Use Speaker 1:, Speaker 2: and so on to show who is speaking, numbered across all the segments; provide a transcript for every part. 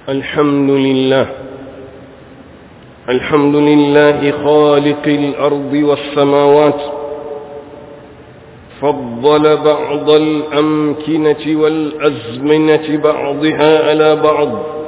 Speaker 1: الحمد لله الحمد لله خالق الأرض والسماوات فضل بعض الأمكنة والأزمنة بعضها على بعض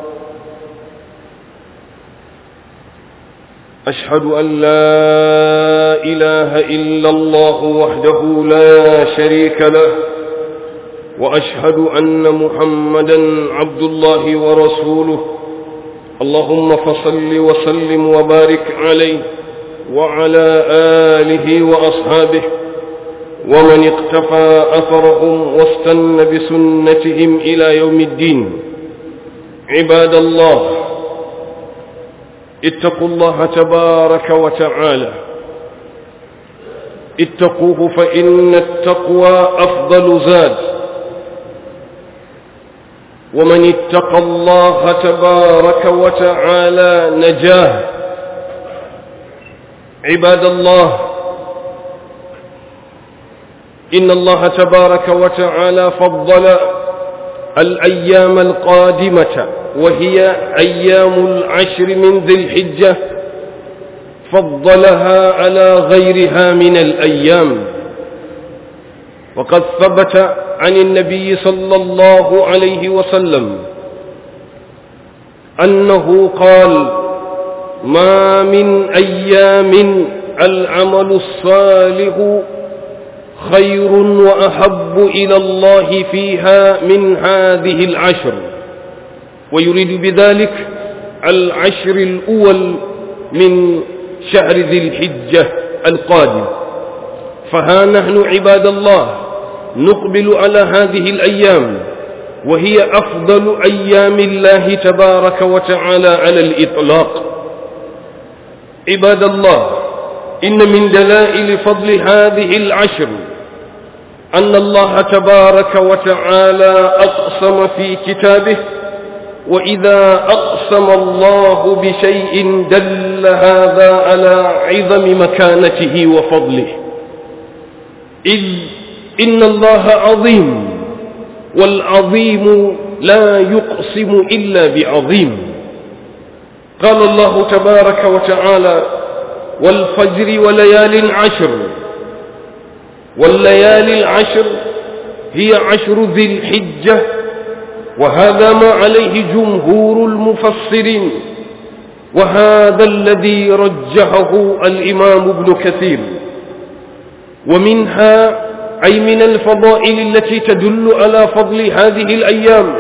Speaker 1: أشهد أن لا إله إلا الله وحده لا شريك له وأشهد أن محمدا عبد الله ورسوله اللهم فصل وسلم وبارك عليه وعلى آله وأصحابه ومن اقتفى أثرهم واستن بسنتهم إلى يوم الدين عباد الله اتقوا الله تبارك وتعالى اتقوه فإن التقوى أفضل زاد ومن اتقى الله تبارك وتعالى نجاه عباد الله إن الله تبارك وتعالى فضل الأيام القادمة وهي أيام العشر من ذي الحجة فضلها على غيرها من الأيام وقد ثبت عن النبي صلى الله عليه وسلم أنه قال ما من أيام العمل الصالح خير وأحب إلى الله فيها من هذه العشر ويريد بذلك العشر الأول من شهر ذي الحجة القادم فها نحن عباد الله نقبل على هذه الأيام وهي أفضل أيام الله تبارك وتعالى على الإطلاق عباد الله إن من دلائل فضل هذه العشر أن الله تبارك وتعالى أقسم في كتابه وإذا أقسم الله بشيء دل هذا على عظم مكانته وفضله إذ إن الله عظيم والعظيم لا يقسم إلا بعظيم قال الله تبارك وتعالى والفجر وليال عشر والليالي العشر هي عشر ذي الحجة وهذا ما عليه جمهور المفسرين وهذا الذي رجحه الإمام ابن كثير ومنها أي من الفضائل التي تدل على فضل هذه الأيام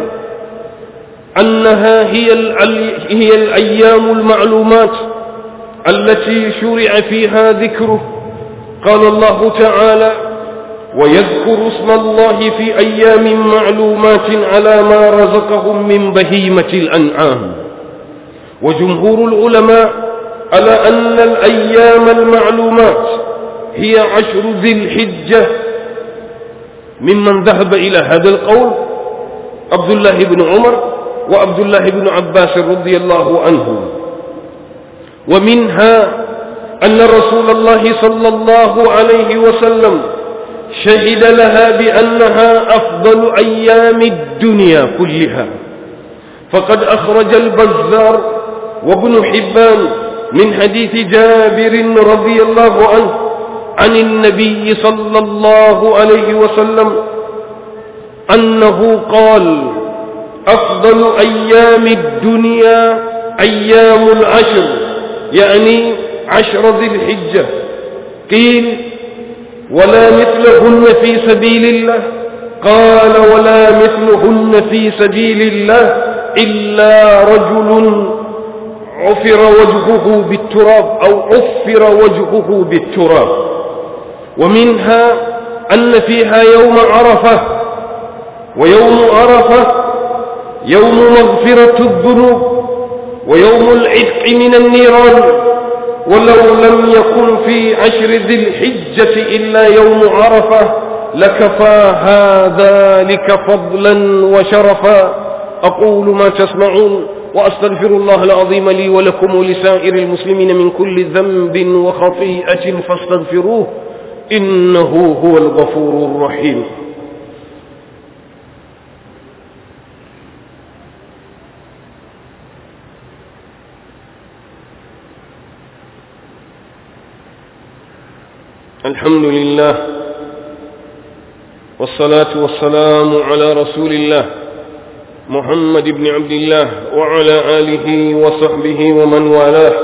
Speaker 1: أنها هي, هي الأيام المعلومات التي شرع فيها ذكره قال الله تعالى ويذكر اسم الله في أيام معلومات على ما رزقهم من بهيمة الأنعام وجمهور العلماء على أن الأيام المعلومات هي عشر ذي الحجة ممن ذهب إلى هذا القول عبد الله بن عمر وعبد الله بن عباس رضي الله عنهم ومنها أن رسول الله صلى الله عليه وسلم شهد لها بأنها أفضل أيام الدنيا كلها فقد أخرج البزار وابن حبان من حديث جابر رضي الله عنه عن النبي صلى الله عليه وسلم أنه قال أفضل أيام الدنيا أيام العشر يعني عشر ذي الحجة قيل ولا مثلهن في سبيل الله قال ولا مثلهن في سبيل الله إلا رجل عفر وجهه بالتراب أو عفر وجهه بالتراب ومنها أن فيها يوم عرفة ويوم عرفة يوم مغفرة الذنوب ويوم العتق من النيران ولو لم يكن في عشر ذي الحجة إلا يوم عرفة لكفاها ذلك فضلا وشرفا أقول ما تسمعون وأستغفر الله العظيم لي ولكم ولسائر المسلمين من كل ذنب وخطيئة فاستغفروه إنه هو الغفور الرحيم الحمد لله والصلاة والسلام على رسول الله محمد بن عبد الله وعلى آله وصحبه ومن والاه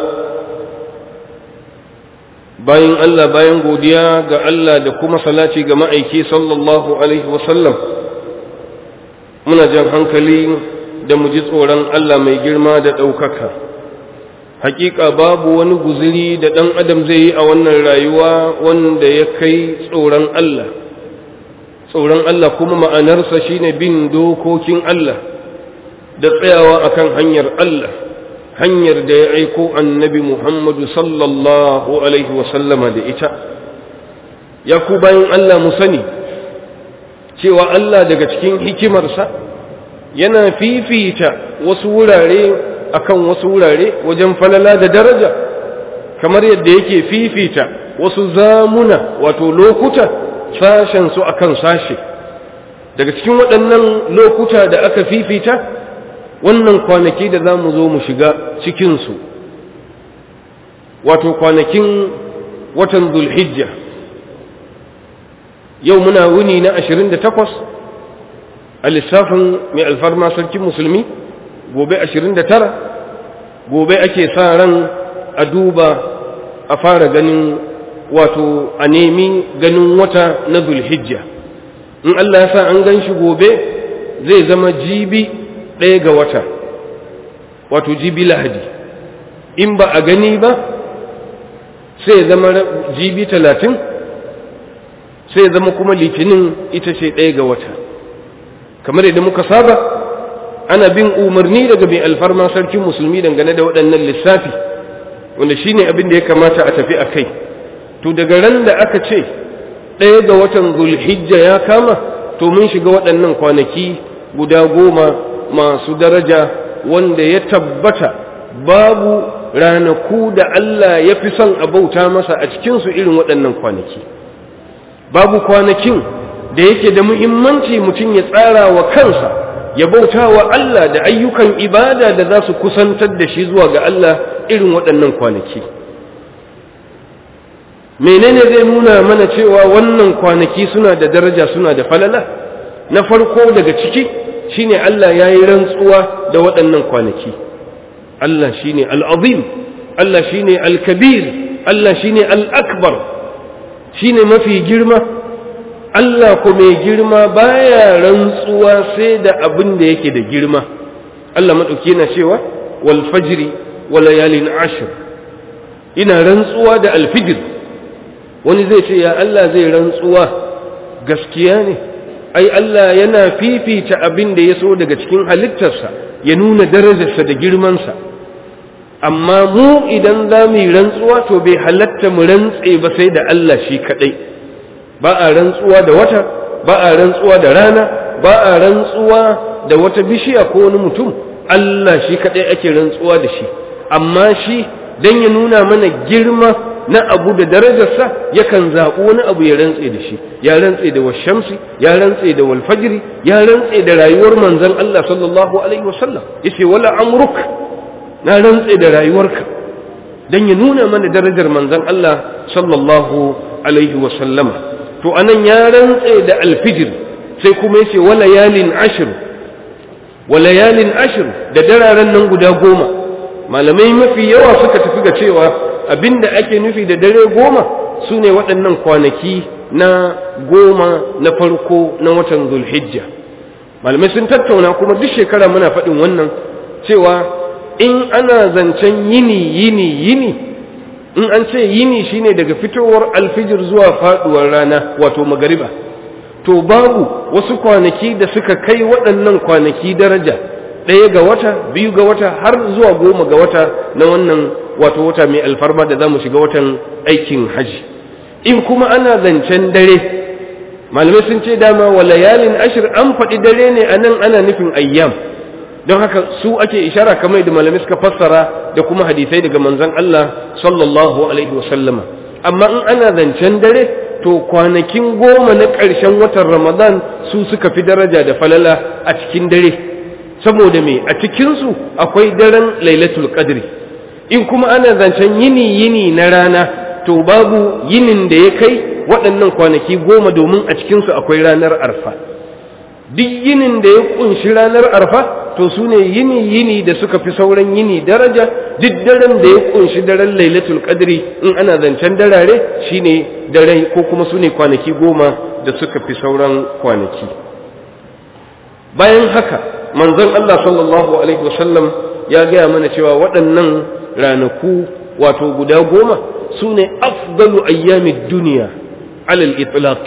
Speaker 1: bayan Allah bayan godiya ga Allah da kuma salati ga ma'aiki sallallahu alaihi wasallam muna jan hankali da mu ji tsoron Allah mai girma da ɗaukaka hakika babu wani guziri da ɗan adam zai yi a wannan rayuwa wanda ya kai tsoron Allah tsoron Allah kuma ma'anarsa shine bin dokokin Allah da tsayawa akan hanyar Allah hanyar da ya aiko annabi Muhammadu sallallahu alaihi wasallama da ita ya ku bayan Allah mu sani cewa Allah daga cikin hikimarsa yana fifita wasu wurare akan wasu wurare wajen falala da daraja kamar yadda yake fifita wasu zamuna wato lokuta sashen su akan sashe daga cikin waɗannan lokuta da aka fifita wannan kwanaki da za mu zo mu shiga cikinsu wato kwanakin watan zulhijja yau muna wuni na 28 a lissafin mai alfarma sarkin musulmi gobe 29 gobe ake sa ran a duba a fara ganin wato a nemi ganin wata na zulhijja in Allah ya sa an gan shi gobe zai zama jibi ɗaya ga wata wato jibi lahadi in ba a gani ba sai zama jibi talatin sai zama kuma litinin ita ce ɗaya ga wata kamar yadda muka saba ana bin umarni daga mai alfarma sarkin musulmi dangane da waɗannan lissafi wanda shine abin da ya kamata a tafi a kai to daga ran da aka ce ɗaya ga watan zulhijja ya kama to mun shiga waɗannan kwanaki guda goma masu daraja wanda ya tabbata babu ranaku da Allah ya fi son a bauta masa a cikinsu irin waɗannan kwanaki babu kwanakin da yake da muhimmanci mutum ya tsara wa kansa ya bauta wa Allah da ayyukan ibada da za su kusantar da shi zuwa ga Allah irin waɗannan kwanaki menene zai nuna mana cewa wannan kwanaki suna da daraja suna da falala na farko daga ciki shine Allah ya yi rantsuwa da waɗannan kwanaki Allah shine al'azim Allah shine al-kabir Allah shine al-akbar shine mafi girma Allah ko mai girma baya rantsuwa sai da abin da yake da girma Allah maɗauki yana cewa wal fajri wa layalin ashir ina rantsuwa da alfijir wani zai ce ya Allah zai rantsuwa gaskiya ne ai Allah yana fifita abin da ya so daga cikin halittarsa ya nuna darajarsa da girmansa amma mu idan za mu yi rantsuwa to bai halatta mu rantse ba sai da Allah shi kaɗai ba a rantsuwa da wata ba a rantsuwa da rana ba a rantsuwa da wata bishiya ko wani mutum Allah shi kaɗai ake rantsuwa da shi amma shi don ya nuna mana girma na abu da darajarsa yakan zaɓi wani abu ya rantse da shi ya rantse da washamsi ya rantse da walfajiri ya rantse da rayuwar manzon Allah sallallahu alaihi wasallam yace wala amruk na rantse da rayuwarka dan ya nuna mana darajar manzon Allah sallallahu alaihi wasallama to anan ya rantse da alfijir sai kuma yace wala yalin ashr wala yalin ashr da dararen nan guda goma malamai mafi yawa suka tafi ga cewa abinda ake nufi da dare goma su ne waɗannan kwanaki na goma na farko na watan zulhijja malamai sun tattauna kuma duk shekara muna faɗin wannan cewa in ana zancen yini yini yini in an ce yini shine daga fitowar alfijir zuwa faɗuwar rana wato magariba to babu wasu kwanaki da suka kai waɗannan kwanaki daraja ɗaya ga wata biyu ga wata har zuwa goma ga wata na wannan wato wata mai alfarma da za mu shiga watan aikin haji in kuma ana zancen dare malamai sun ce dama wa layalin ashir an faɗi dare ne a nan ana nufin ayyam don haka su ake ishara kamar da malamai suka fassara da kuma hadisai daga manzon Allah sallallahu alaihi wasallama amma in ana zancen dare to kwanakin goma na ƙarshen watan ramadan su suka fi daraja da falala a cikin dare saboda me a cikinsu akwai daren lailatul qadri in kuma ana zancen yini yini na rana to babu yinin da ya kai waɗannan kwanaki goma domin a cikinsu akwai ranar arfa duk yinin da ya kunshi ranar arfa to su ne yini yini da suka fi sauran yini daraja duk daren da ya kunshi daren lailatul qadri in ana zancen darare shine dare ko kuma su ne kwanaki goma da suka fi sauran kwanaki bayan haka manzon Allah sallallahu alaihi wasallam ya gaya mana cewa waɗannan ranaku wato guda goma su ne afdalu ayyamid duniya alal itlaq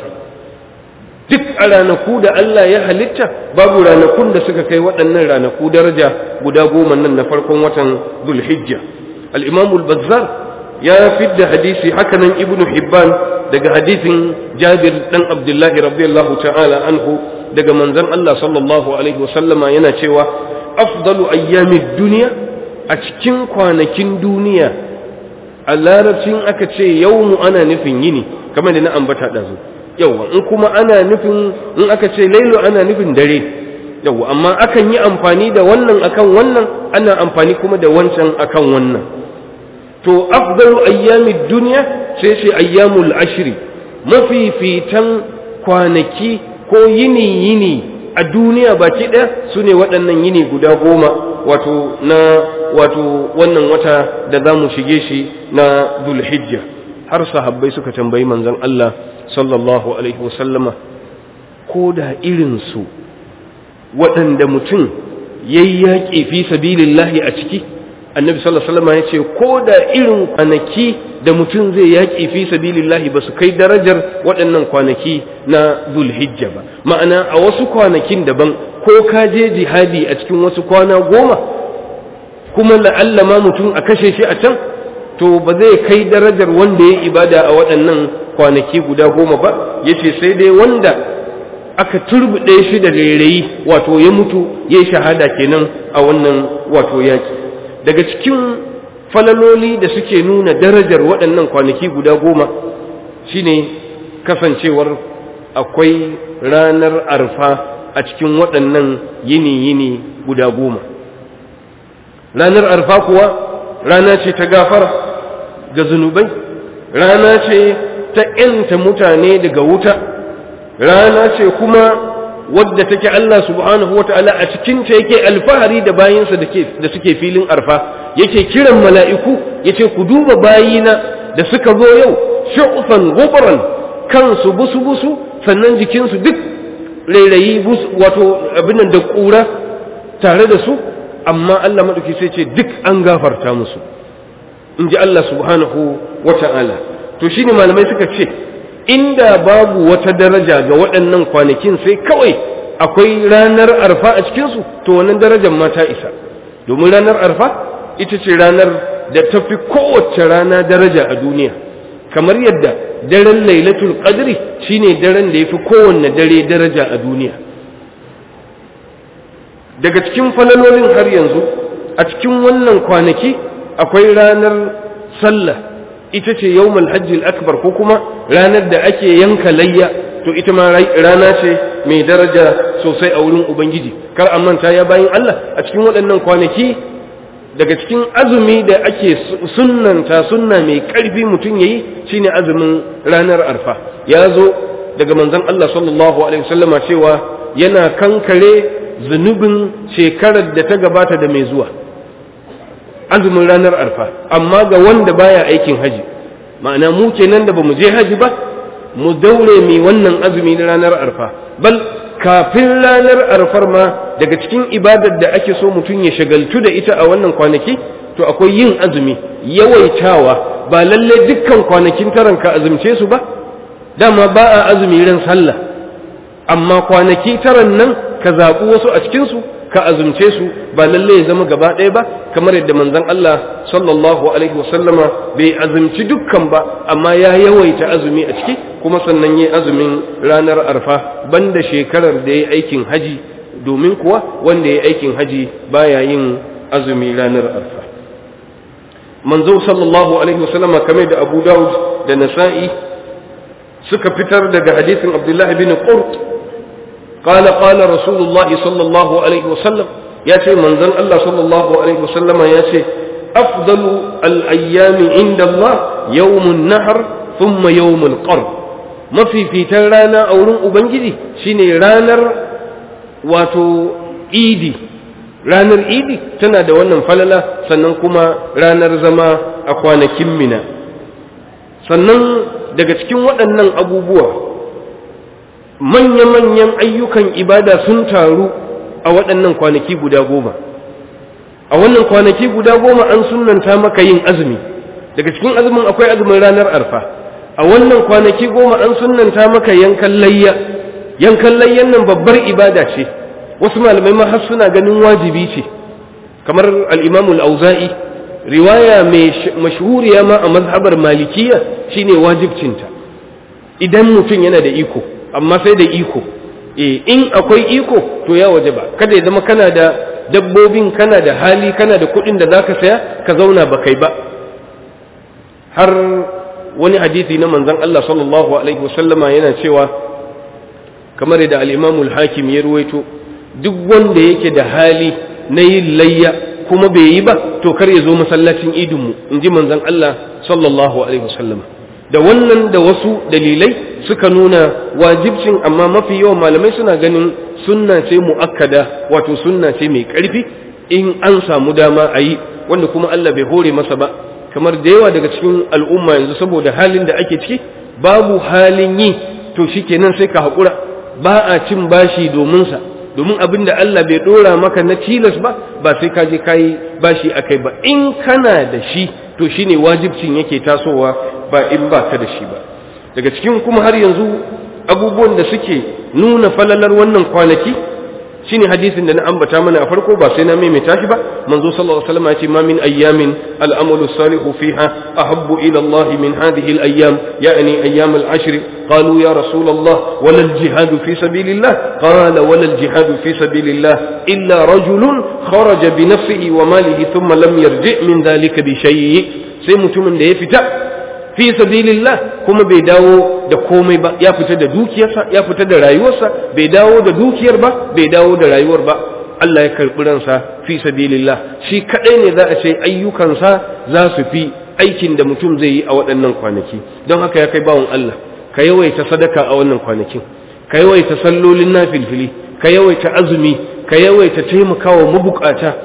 Speaker 1: duk a ranaku da Allah ya halitta babu ranakun da suka kai waɗannan ranaku daraja guda goma nan na farkon watan zulhijja al-imam al-bazzar ya fidda hadisi hakanan ibnu hibban daga hadisin jabir dan abdullahi radiyallahu ta'ala anhu daga manzon Allah sallallahu alaihi wasallama yana cewa afdalu ayyamid duniya a cikin kwanakin duniya a larabcin aka ce yawmu ana nufin yini kamar da na ambata ɗazu yawwa in kuma ana nufin in aka ce lailu ana nufin dare yawwa amma akan yi amfani da wannan akan wannan ana amfani kuma da wancan akan wannan to afdalu ayyamid duniya sai ce ayyamul ashri mafifitan kwanaki ko yini yini a duniya baki ɗaya su ne waɗannan yini guda goma wato na wato wannan wata da za mu shige shi na dulhijja har sahabbai suka tambayi manzon Allah sallallahu alaihi wasallama ko da irinsu waɗanda mutum ya yi yaƙi fi sabilillahi a ciki annabi sallallahu alaihi wasallama ya ce ko da irin kwanaki da mutum zai yaƙi fi sabilillahi ba su kai darajar waɗannan kwanaki na zulhijja ba ma'ana a wasu kwanakin daban ko ka je jihadi a cikin wasu kwana goma kuma la'alla ma mutum a kashe shi a can to ba zai kai darajar wanda ya ibada a waɗannan kwanaki guda goma ba ya ce sai dai wanda aka turbuɗe shi da rairayi wato ya mutu ya yi shahada kenan a wannan wato yaƙi daga cikin falaloli da suke nuna darajar waɗannan kwanaki guda goma shine kasancewar akwai ranar arfa a cikin waɗannan yini-yini guda goma ranar arfa kuwa rana ce ta gafara ga zunubai rana ce ta ‘yanta mutane daga wuta rana ce kuma wadda take Allah subhanahu wata'ala a cikinta yake alfahari da bayinsa da suke filin arfa yake kiran mala'iku yace ku duba bayina da suka zo yau shu'fan gubran kansu busu-busu sannan jikinsu duk rairayi wato abin da ƙura tare da su amma Allah maɗauki sai ce duk an gafarta musu in ji Allah subhanahu wata'ala to shine malamai suka ce inda babu wata daraja ga waɗannan kwanakin sai kawai akwai ranar arfa a cikinsu to wannan darajar ma ta isa domin ranar arfa ita ce ranar da ta fi kowace rana daraja a duniya kamar yadda daren lailatul qadri shine daren da ya fi kowanne dare daraja a duniya daga cikin falalolin har yanzu a cikin wannan kwanaki akwai ranar sallah ita ce yawmul hajjil akbar ko kuma ranar da ake yanka layya to ita ma rana ce mai daraja sosai a wurin ubangiji kar a manta ya bayin Allah a cikin waɗannan kwanaki daga cikin azumi da ake sunnanta sunna mai ƙarfi mutum yayi shine azumin ranar arfa ya zo daga manzon Allah sallallahu alaihi wasallama cewa yana kankare zunubin shekarar da ta gabata da mai zuwa azumin ranar arfa amma ga wanda baya aikin haji ma'ana mu kenan da bamu je haji ba mu daure mai wannan azumi na ranar arfa bal kafin ranar arfar ma daga cikin ibadar da ake so mutum ya shagaltu da ita a wannan kwanaki to akwai yin azumi yawaitawa ba lalle dukkan kwanakin taran ka azumce su ba dama ba a azumi ran sallah amma kwanaki taran nan ka zaɓi wasu a cikinsu ka azumce su ba lalle ya zama gaba ɗaya ba kamar yadda manzon Allah sallallahu alaihi wasallama bai azumci dukkan ba amma ya yawaita azumi a ciki kuma sannan yi azumin ranar arfa banda shekarar da ya aikin haji domin kuwa wanda ya aikin haji baya yin azumi ranar arfa manzo sallallahu alaihi wasallama kamar da Abu Dawud da Nasa'i suka fitar daga hadisin Abdullah bin Qurt قال قال رسول الله صلى الله عليه وسلم يا شيء من ذن الله صلى الله عليه وسلم يا شيء أفضل الأيام عند الله yawmun nahar thumma yawmul qarb mafifitan rana a wurin ubangiji shine ranar wato idi ranar idi tana da wannan falala sannan kuma ranar zama a kwanakin mina sannan daga cikin waɗannan abubuwa manya-manyan ayyukan ibada sun taru a waɗannan kwanaki guda goma a wannan kwanaki guda goma an sunanta maka yin azumi daga cikin azumin akwai azumin ranar arfa a wannan kwanaki goma an sunanta maka yankan layya yankan layyan nan babbar ibada ce wasu malamai ma har suna ganin wajibi ce kamar al-imamu al-auza'i riwaya mai mashhuriya ma a mazhabar malikiya shine wajibcinta idan mutum yana da iko amma sai da iko eh in akwai iko to ya wajaba kada ya zama kana da dabbobin kana da hali kana da kuɗin da zaka saya ka zauna ba kai ba har wani hadisi na manzon Allah sallallahu alaihi wasallama yana cewa kamar da al-Imam al-Hakim ya ruwaito duk wanda yake da hali na yin layya kuma bai yi ba to kar ya zo masallacin idinmu in ji manzon Allah sallallahu alaihi wasallam da wannan da wasu dalilai suka nuna wajibcin amma mafi yawan malamai suna ganin sunna ce mu'akkada wato sunna ce mai ƙarfi in an samu dama a yi wanda kuma Allah bai hore masa ba kamar da yawa daga cikin al'umma yanzu saboda halin da ake ciki babu halin yi to shikenan sai ka haƙura ba a cin bashi domin sa domin abin da Allah bai dora maka na tilas ba ba sai ka je kayi bashi akai ba in kana da shi to shine wajibcin yake tasowa ba in ba ka da shi ba daga cikin kuma har yanzu abubuwan da suke nuna falalar wannan kwanaki shine hadisin da na ambata mana a farko ba sai na maimaita shi ba manzo sallallahu alaihi wasallam ya ce ma min ayyamin al-amalu salihu fiha ahabbu ila Allah min hadhihi al-ayyam yani ayyam al-ashr qalu ya rasul Allah wala al-jihad fi sabilillah qala wala al-jihad fi sabilillah illa rajulun kharaja bi nafsihi wa malihi thumma lam yarji min dhalika bi shay sai mutumin da ya fita fi sabilillah kuma bai dawo da komai ba ya fita da dukiyarsa ya fita da rayuwarsa bai dawo da dukiyar ba bai dawo da rayuwar ba Allah ya karɓi ransa fi sabilillah shi kadai ne za a ce ayyukansa za su fi aikin da mutum zai yi a waɗannan kwanaki don haka ya kai bawan Allah ka yawaita sadaka a wannan kwanakin ka yawaita sallolin nafilfili ka yawaita azumi ka yawaita taimakawa mabukata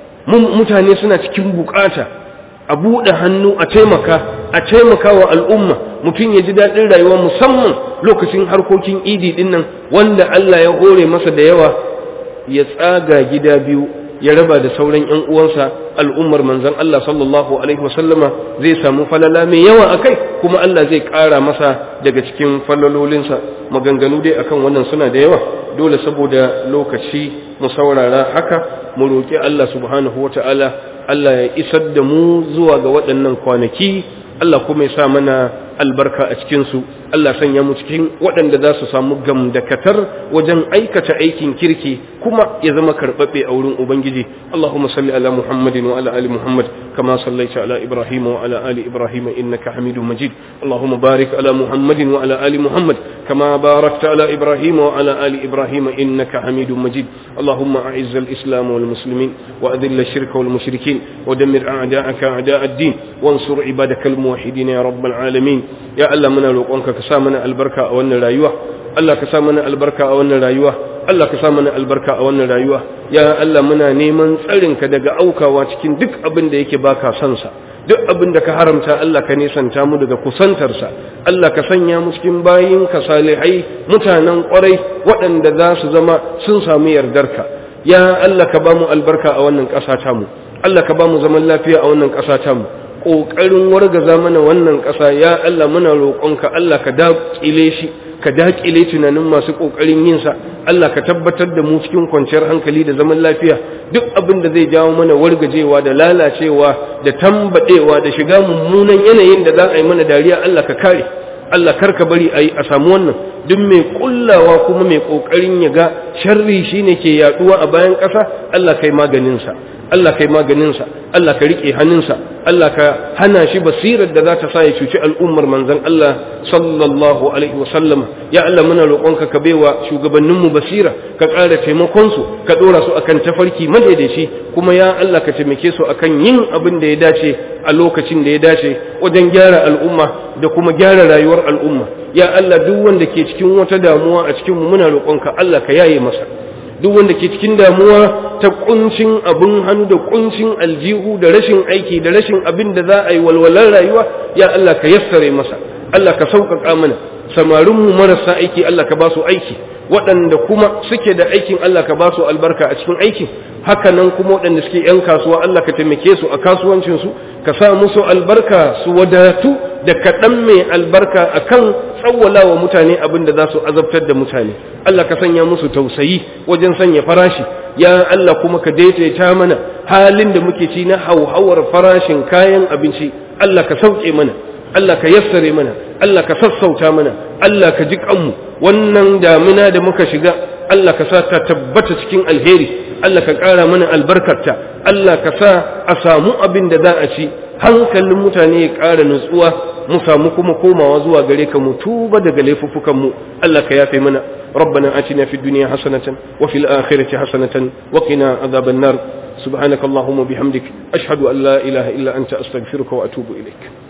Speaker 1: mutane suna cikin bukata a buɗe hannu a taimaka a taimaka wa al'umma mutum ya ji daɗin rayuwa musamman lokacin harkokin idi ɗin nan wanda Allah ya hore masa da yawa ya tsaga gida biyu ya raba da sauran ‘yan uwansa al'ummar manzan Allah sallallahu Alaihi wasallama zai samu falala mai yawa a kai kuma Allah zai ƙara masa daga cikin falalolinsa maganganu dai akan wannan suna da yawa dole saboda lokaci mu saurara haka mu roƙi Allah subhanahu wa ta'ala Allah ya isar da mu zuwa ga waɗannan kwanaki Allah kuma ya sa mana albarka a cikinsu Allah sanya mu cikin waɗanda za su samu gamdakatar wajen aikata aikin kirki kuma ya zama karɓaɓɓe a wurin Ubangiji Allahumma salli ala Muhammadin wa ala ali Muhammad kama sallaita ala Ibrahim wa ala ali Ibrahim innaka Hamidum Majid Allahumma barik ala Muhammadin wa ala ali Muhammad kama barakta ala Ibrahim wa ala ali Ibrahim innaka Hamidum Majid Allahumma a'izz al-islam wal muslimin wa adhill ash-shirka wal mushrikin wa dammir a'da'aka a'da' ad-din wansur ibadaka al-muwahhidin ya rabbal alamin ya Allah muna roƙonka ka sa mana albarka a wannan rayuwa Allah ka sa mana albarka a wannan rayuwa Allah ka sa mana albarka a wannan rayuwa ya Allah muna neman tsarinka daga aukawa cikin duk abin da yake baka son sa duk abin da ka haramta Allah ka nisanta mu daga kusantarsa Allah ka sanya mu cikin bayin ka salihai mutanen ƙwarai waɗanda za su zama sun samu yardarka ya Allah ka ba mu albarka a wannan ƙasa tamu Allah ka ba mu zaman lafiya a wannan ƙasa tamu ƙoƙarin wargaza mana wannan ƙasa ya Allah muna roƙonka Allah ka daƙile shi ka daƙile tunanin masu ƙoƙarin yin sa Allah ka tabbatar da mu cikin kwanciyar hankali da zaman lafiya duk abin da zai jawo mana wargajewa da lalacewa da tambadewa da shiga mummunan yanayin da za a yi mana dariya Allah ka kare Allah kar ka bari a yi a samu wannan duk mai kullawa kuma mai ƙoƙarin ya ga sharri shine ke yaduwa a bayan ƙasa Allah kai maganinsa Allah kai maganinsa Allah ka riƙe hannunsa Allah ka hana shi basirar da za ta sa ya cuci al'ummar manzon Allah sallallahu alaihi wa sallam ya Allah muna roƙonka ka baiwa shugabanninmu basira ka ƙara taimakon su ka ɗora su akan tafarki madaidaici kuma ya Allah ka taimake su akan yin abin da ya dace a lokacin da ya dace wajen gyara al'umma da kuma gyara rayuwar al'umma ya Allah duk wanda ke cikin wata damuwa a cikin mu muna roƙonka Allah ka yaye masa duk wanda ke cikin damuwa ta kuncin abin hannu da kuncin aljihu da rashin aiki da rashin abin da za a yi walwalar rayuwa ya Allah ka yassare masa Allah ka sauƙaƙa mana samarinmu marasa aiki Allah ka ba su aiki waɗanda kuma suke da aikin Allah ka ba su albarka a cikin aikin haka nan kuma waɗanda suke ‘yan kasuwa Allah ka taimake su a kasuwancinsu ka sa musu albarka su wadatu da kaɗan mai albarka a kan tsawwala wa mutane abin da za su azabtar da mutane Allah ka sanya musu tausayi wajen sanya farashi ya Allah kuma ka daidaita mana halin da muke ci na hauhawar farashin kayan abinci Allah ka sauke mana Allah ka yassare mana Allah ka sassauta mana Allah ka ji kanmu wannan damina da muka shiga Allah ka sa ta tabbata cikin alheri Allah ka ƙara mana albarkarta Allah ka sa a samu abin da za a ci hankalin mutane ya ƙara nutsuwa mu samu kuma komawa zuwa gare ka mu tuba daga laifuffukan mu Allah ka yafe mana ربنا آتنا في الدنيا حسنة وفي الآخرة حسنة وقنا عذاب النار سبحانك اللهم وبحمدك أشهد أن لا إله إلا أنت أستغفرك وأتوب إليك